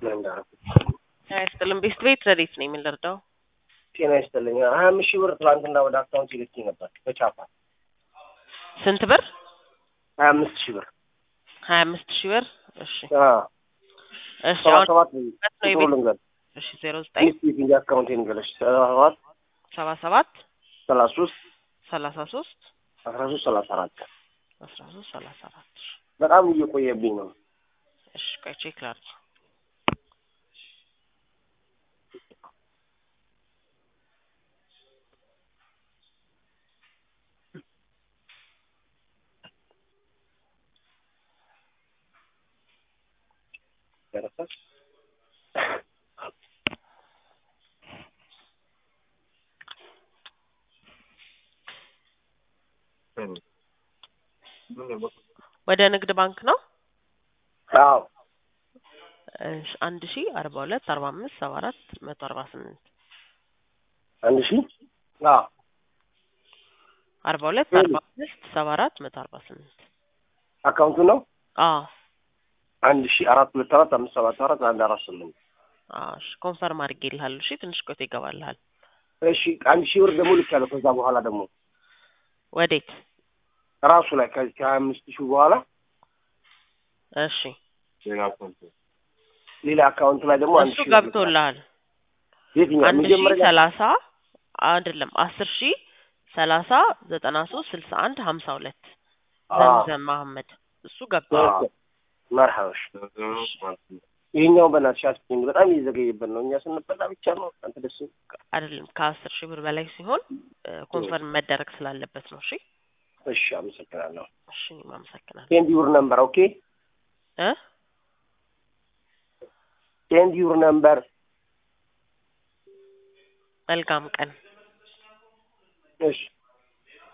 ላይ እንዳደረኩት ጤና ይስጥልን። ቤስት ቤት ረዴት ነኝ። ምን ልርዳው? ጤና ይስጥልኝ። ሀያ አምስት ሺህ ብር ትላንትና ወደ አካውንት ይልክ ነበር በቻፓ ስንት ብር? ሀያ አምስት ሺህ ብር ሀያ አምስት ሺህ ብር። እሺ አዎ። እሺ። ሰባ አሁን ሰባት ነው ቁጥሩ የቤት ልንገር እሺ ዜሮ ዘጠኝ ሚስት እንጂ አካውንት ንገለች ሰባ ሰባት ሰባ ሰባት ሰላሳ ሶስት ሰላሳ ሶስት አስራ ሶስት ሰላሳ አራት አስራ ሶስት ሰላሳ አራት በጣም እየቆየብኝ ነው። እሺ ቆይ ቼክ ላድርግ። ደረሰ ወደ ንግድ ባንክ ነው። አዎ እሺ አንድ ሺ አርባ ሁለት አርባ አምስት ሰባ አራት መቶ አርባ ስምንት አንድ ሺህ አዎ አርባ ሁለት አርባ አምስት ሰባ አራት መቶ አርባ ስምንት አካውንቱ ነው አዎ አንድ ሺህ አራት ሁለት አራት አምስት ሰባት አራት አንድ አራት ስምንት አዎ እሺ ኮንፈርም አድርጌልሃለሁ። እሺ ትንሽ ቆይቶ ይገባልሃል። እሺ አንድ ሺህ ብር ደግሞ ልክ ያለው ከዛ በኋላ ደግሞ ወዴት? ራሱ ላይ ከዚህ ከሀያ አምስት ሺህ በኋላ እሺ ሌላ አካውንት ላይ ደግሞ አንድ እሱ ሺህ ብር ልክ ያለው። ገብቶልሃል። የትኛው አንድ ሺ መጀመሪያ ሰላሳ አይደለም አስር ሺ ሰላሳ ዘጠና ሶስት ስልሳ አንድ ሀምሳ ሁለት ዘምዘም መሀመድ እሱ ገብቷል። መርሃዎች ይሄኛው በእናትሽ አስቢኝ በጣም እየዘገየበት ነው። እኛ ስንበላ ብቻ ነው አንተ ደስ አይደለም ከአስር ሺህ ብር በላይ ሲሆን ኮንፈርም መደረግ ስላለበት ነው። እሺ እሺ፣ አመሰግናለሁ። እሺ እኔም አመሰግናለሁ ሴንድ ዩር ነምበር ኦኬ፣ እ ሴንድ ዩር ነምበር መልካም ቀን እሺ